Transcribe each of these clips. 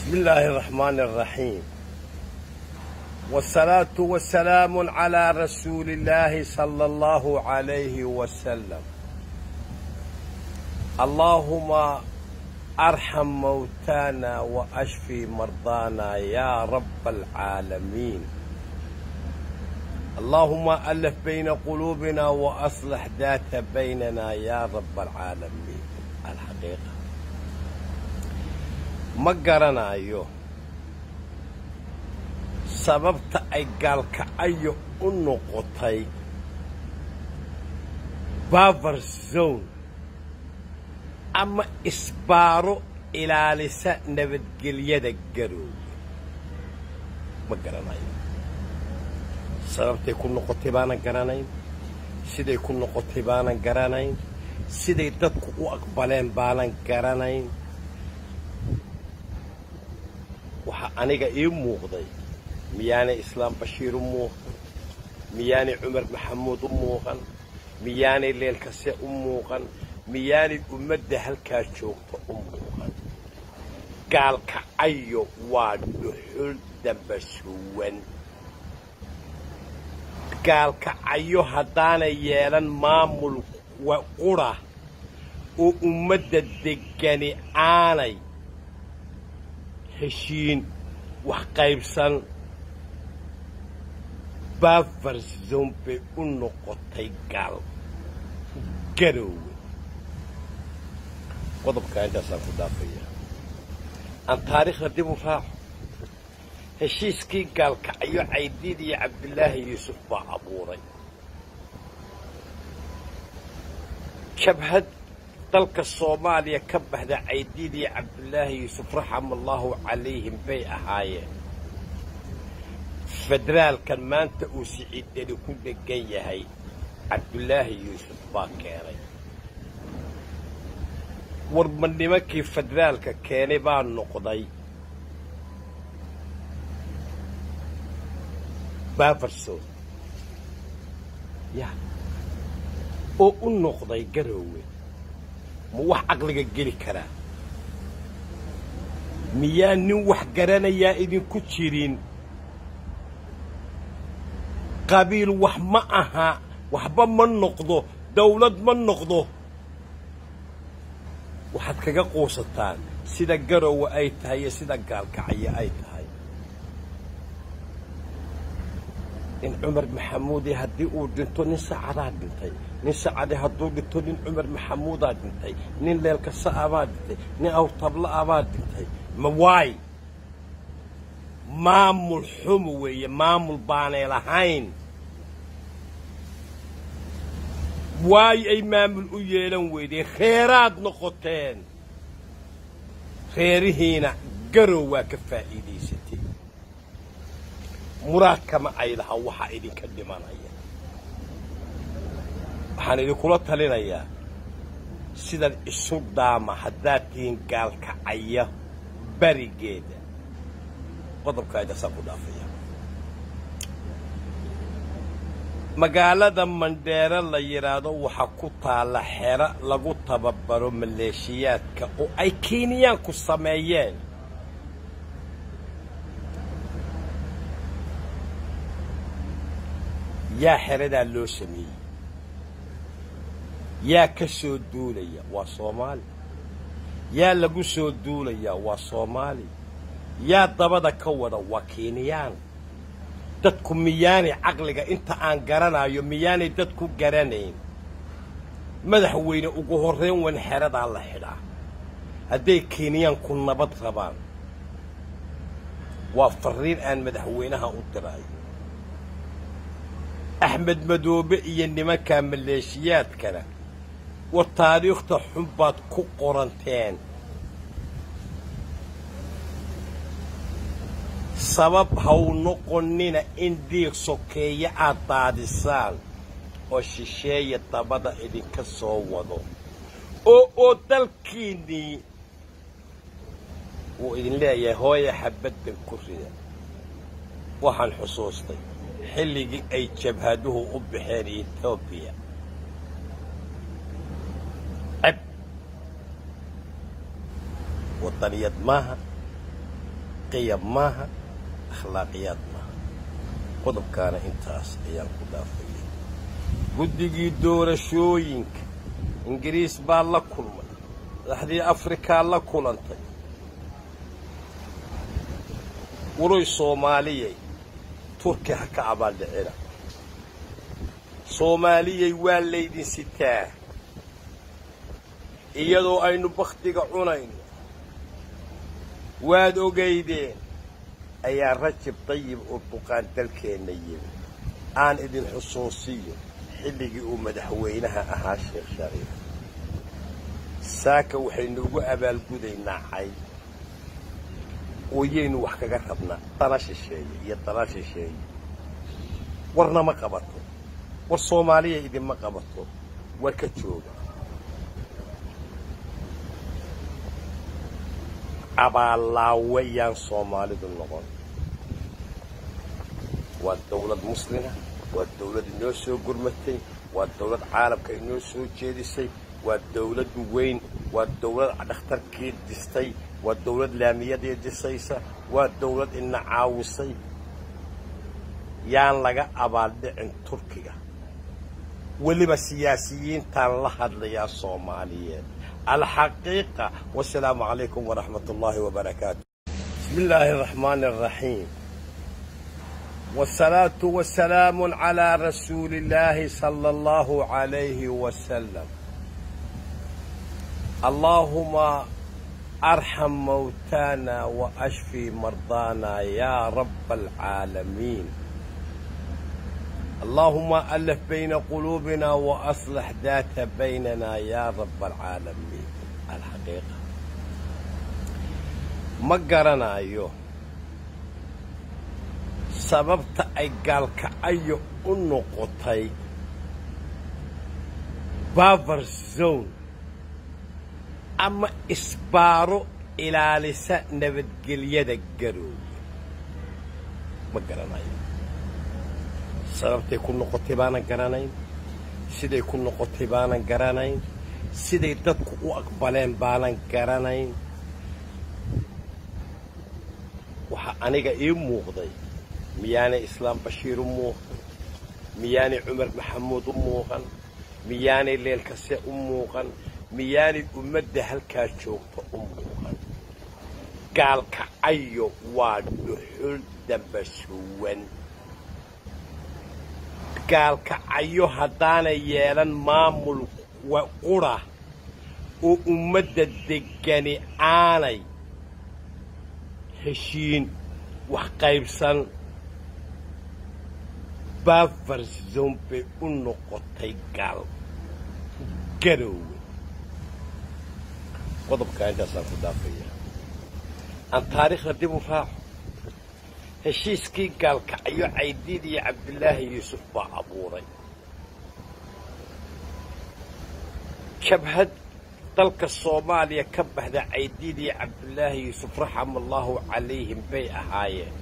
بسم الله الرحمن الرحيم والصلاة والسلام على رسول الله صلى الله عليه وسلم اللهم ارحم موتانا واشفي مرضانا يا رب العالمين اللهم الف بين قلوبنا واصلح ذات بيننا يا رب العالمين الحقيقه ma garanayo sababta ay gaalkacayo u noqotay baver zone ama isbaaro ilaalisa nabadgelyada garoowe ma garanayo sababtay ku noqotay baanan garanayn siday ku noqotay baanan garanayn siday dadku u aqbaleen baanan garanayn waxaa aniga ii muuqday miyaanay islaam bashiir u muuqan miyaanay cumar maxamuud u muuqan miyaanay leelkase u muuqan miyaanay ummadda halkaa joogta u muuqan gaalkacayo waa dhuxul dambasuwan gaalkacayo haddaanay yeelan maamul qura oo ummadda deggani aanay heshiin wax qaybsan baver zone bay u noqotay gaal garoowe qodobkaa intaasaan ku dhaafaya aan taariikhda dib u raaco heshiiskii gaalkacyo caydiid iyo cabdilaahi yuusuf baa abuuray jabhad dalka soomaaliya ka baxda caydiid iyo cabdulaahi yuusuf raxamallaahu calayhim bay ahaayeen federaalkan maanta uu siciidani ku dhegan yahay cabdulaahi yuusuf baa keenay warma nimankii federaalka keenay baa noqday baverson ya oo u noqday garoowe ma wax caqliga geli karaa miyaa nin wax garanayaa idinku jirin qabiil wax ma aha waxba ma noqdo dawlad ma noqdo waxaad kaga quusataan sida garowe ay tahay iyo sida gaalkacyo ay tahay in cumar maxamuudi haddii uu dhinto nin sacadaa dhintay nin sacade hadduu dhinto nin cumar maxamuudaa dhintay nin leelkasa abaa dhintay nin awtabla abaa dhintay ma waay maamul xumu weeye maamul baanay lahayn waayo ay maamul u yeelan weydeen reeraad noqoteen reerihiina garow waa ka faa'iidaysatay muraadkama ay laha waxaa idinka dhimanaya waxaan idinkula talinayaa sidan isu dhaama haddaad tihiin gaalkacaya barigeeda qodobkaa intaasaan ku dhaafaya magaalada mandheere la yidhaahdo waxaa ku taalla xero lagu tababaro maleeshiyaadka oo ay kenyaanku sameeyeen yaa xeradaa loo sameeyey yaa ka soo duulaya waa soomaali yaa lagu soo duulayaa waa soomaali yaa dabada ka wada waa kenyaan dadku miyaanay caqliga inta aan garanayo miyaanay dadku garanayn madaxweyne ugu horrayn wan xeradaa la xidhaa hadday kenyaanku nabad rabaan waa farriin aan madaxweynaha u diraayo axmed madoobe iyo nimankaa maleeshiyaadkana war taariikhta xun baad ku qoranteen sabab haw noqonnina in diiq sokeeye aad daadisaan oo shisheeya dabada idinka soo wado oo oo dalkiinnii wuu idin leeyahay hooya xabaddan ku rida waxaan xusuustay xilligii ay jabhaduhu u baxeen etoobiya ceb waddaniyad maaha qiyab maaha akhlaaqiyaad maaha qodobkaana intaas ayaan ku dhaafayay guddigii doorashooyinka ingiriis baa la kulmay madaxdii afrikaa la kulantay waroy soomaaliyay turki ha ka abaaldhicina soomaaliyay waa laydin sitaa iyadoo aynu bakhtiga cunayno waad ogaydeen ayaa rajab dayib urduqaan dalkeenna yimi aan idin xusuusiyo xilligii uu madaxweynaha ahaa sheekh shariif saaka waxaynu ugu abaalgudaynaa cay ooyaynu wax kaga rabnaa dana shisheeye iyo dana shisheeye warna ma qabato war soomaaliya idinma qabato war ka jooga abaalaawayaan soomaalidu noqon waa dawlad muslima waa dawlad inoo soo gurmatay waa dawlad caalamka inoo soo jeedisay waa dawlad weyn waa dawlad dhakhtarkii distay waa dawlad laamiyadii dhisaysa waa dawlad ina caawisay yaan laga abaaldhicin turkiga weliba siyaasiyiintaan la hadlayaa soomaaliyeed alxaqiiqa wasalaamu calaykum waraxmat ullaahi wabarakaatu bismi illaahi araxmaani araxiim wasalaatu wasalaamu calaa rasuuli illaahi sala allahu calayhi wasalam allaahuma arxam mawtaana wa ashfi mardaana yaa rabba alcaalamiin اللهم ألف بين قلوبنا وأصلح ذات بيننا يا رب العالمين الحقيقة ما قرنا أيوه sababta ay gaalkacyo u noqotay baver zone ama isbaaro ilaalisa nabadgelyada garoowe ma garanayo sababtay ku noqotay baanan garanayn siday ku noqotay baanan garanayn siday dadku u aqbaleen baanan garanayn waxaa aniga ii muuqday miyaanay islaam bashiir u muuqan miyaanay cumar maxamuud u muuqan miyaanay leelkase u muuqan miyaanay ummadda halkaa joogta u muuqan gaalkacayo waa dhuxul dambasuwan gaalkacayo haddaanay yeelan maamul qura oo ummadda deggani aanay heshiin wax qaybsan bafarzon bay u noqotay gaal garoowe qodobkaa intaasaan ku dhaafaya aan taariikhda dib u raaco heshiiskii gaalkacyo caydiid iyo cabdilaahi yuusuf baa abuuray jabhad dalka soomaaliya ka baxda caydiid iyo cabdilaahi yuusuf raxama allaahu calayhim bay ahaayeen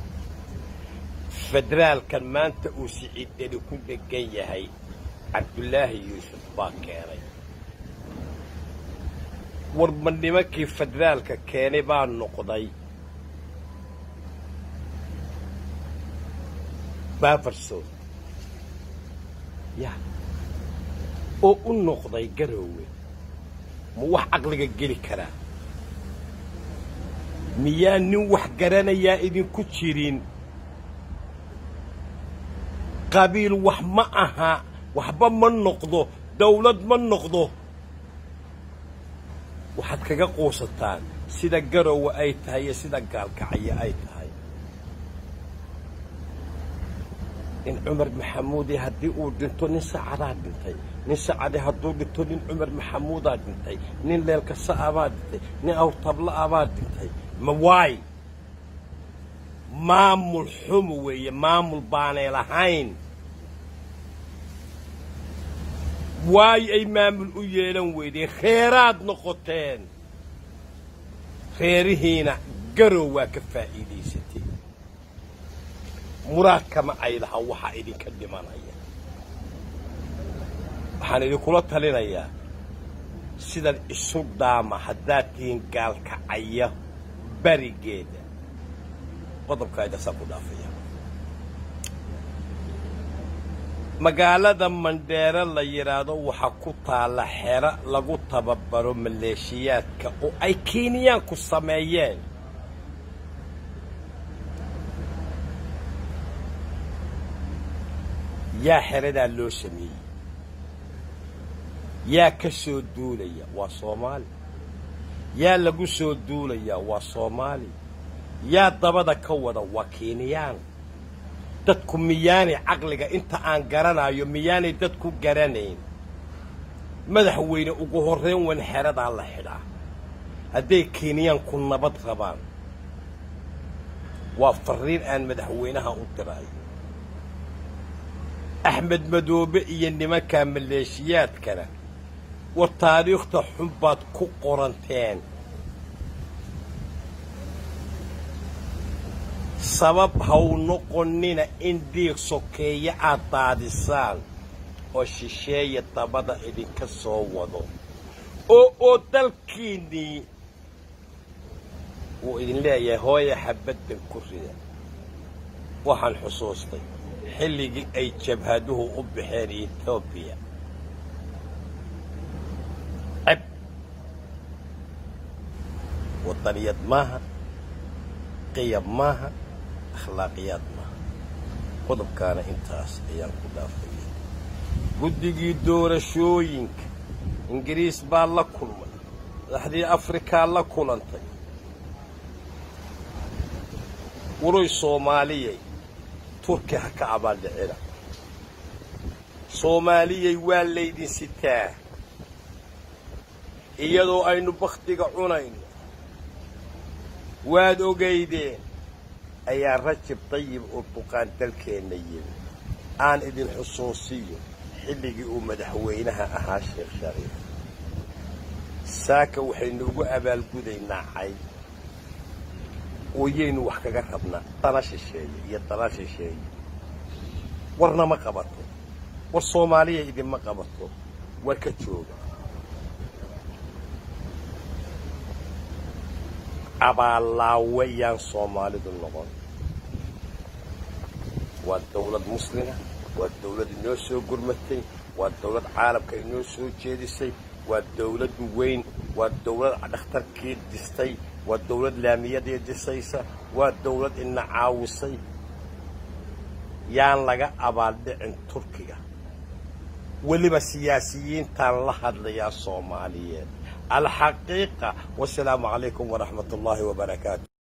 federaalkan maanta uu siciidani ku dhegan yahay cabdulaahi yuusuf baa keenay warma nimankii federaalka keenay baa noqday baverson ya oo u noqday garoowe ma wax caqliga geli karaa miyaa nin wax garanayaa idinku jirin qabiil wax ma aha waxba ma noqdo dawlad ma noqdo waxaad kaga quusataan sida garowe ay tahay iyo sida gaalkacyo ay tahay in cumar maxamuudi haddii uu dhinto nin sacadaa dhintay nin sacade hadduu dhinto nin cumar maxamuudaa dhintay nin leelkasa'abaa dhintay nin awtabla'abaa dhintay ma waay maamul xumu weeye maamul baanay lahayn waayo ay maamul u yeelan weydeen reeraad noqoteen reerihiina garow waa ka faa'iidaysatay muraadkama ay laha waxaa idinka dhimanaya waxaan idinkula talinayaa sidan isu dhaama haddaad tihiin gaalkacaya barigeeda qodobkaa intaasaan ku dhaafaya magaalada mandheere la yidhaahdo waxaa ku taalla xero lagu tababaro maleeshiyaadka oo ay kenyaanku sameeyeen yaa xeradaa loo sameeyey yaa ka soo duulaya waa soomaali yaa lagu soo duulayaa waa soomaali yaa dabada ka wada waa kenyaan dadku miyaanay caqliga inta aan garanayo miyaanay dadku garanayn madaxweyne ugu horrayn wan xeradaa la xidhaa hadday kenyaanku nabad rabaan waa farriin aan madaxweynaha u diraayo axmed madoobe iyo nimankaa maleeshiyaadkana war taariikhta xun baad ku qoranteen sabab haw noqonnina in dhiig sokeeya aad daadisaan oo shisheeya dabada idinka soo wado oo oo dalkiinnii wuu idin leeyahay hooya xabaddan ku rida waxaan xusuustay xilligii ay jabhaduhu u baxeen etoobiya ceb waddaniyad maaha qiyab maaha akhlaaqiyaad maaha qodobkaana intaas ayaan ku dhaafayay guddigii doorashooyinka ingiriis baa la kulmay madaxdii afrikaa la kulantay wuruy soomaaliyay turki ha ka abaaldhicina soomaaliyay waa laydin sitaa iyadoo aynu bakhtiga cunayno waad ogaydeen ayaa rajab dayib urduqaan dalkeenna yimi aan idin xusuusiyo xilligii uu madaxweynaha ahaa sheekh shariif saaka waxaynu ugu abaalgudaynaa cayd ooyaynu wax kaga rabnaa dana shisheeye iyo dana shisheeye warna ma qabato war soomaaliya idinma qabato war ka jooga abaallaawe yaan soomaalidu noqon waa dawlad muslima waa dawlad inoo soo gurmatay waa dawlad caalamka inoo soo jeedisay waa dawlad weyn waa dawlad dhakhtarkii distay waa dawlad laamiyadii disaysa waa dawlad ina caawisay yaan laga abaaldhicin turkiga weliba siyaasiyiintaan la hadlayaa soomaaliyeed alxaqiiqa wasalaamu calaykum waraxmat ullaahi wabarakaatu